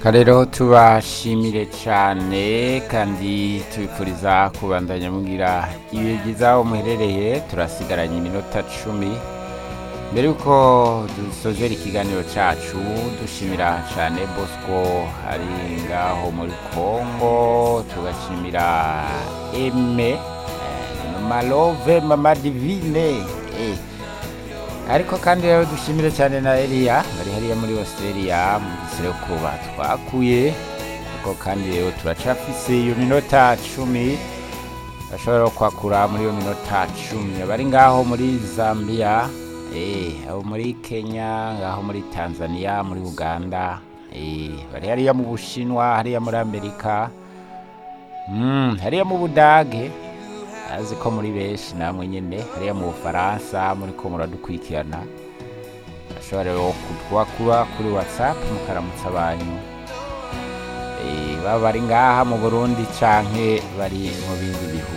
rero tubashimire cyane kandi tubifuriza kubandanya mugira ibihe byiza aho muherereye turasigaranye iminota cumi mbere yuko dusozera ikiganiro cyacu dushimira cyane bosco ari ngaho muri congo tugashimira eme malove mama divine eh. ariko kandi rero dushimire cyane na Elia bari hariya muri Australia mu gisere kuba twakuye ariko kandi rero turacafise iyo minota cumi bashobora kwakura muri iyo minota cumi bari ngaho muri Zambia eh, abo muri Kenya ngaho muri Tanzania muri Uganda eh, bari hariya mu Bushinwa hariya muri Amerika mm, hariya mu Budage azi ko muri benshi namwe nyine hariya mu bufaransa muri ko muradukurikirana ashobora rero kutwakura kuri whatsapp mukaramutsa banyu Eh, baba bari ngaha mu burundi canke bari mu bindi bihugu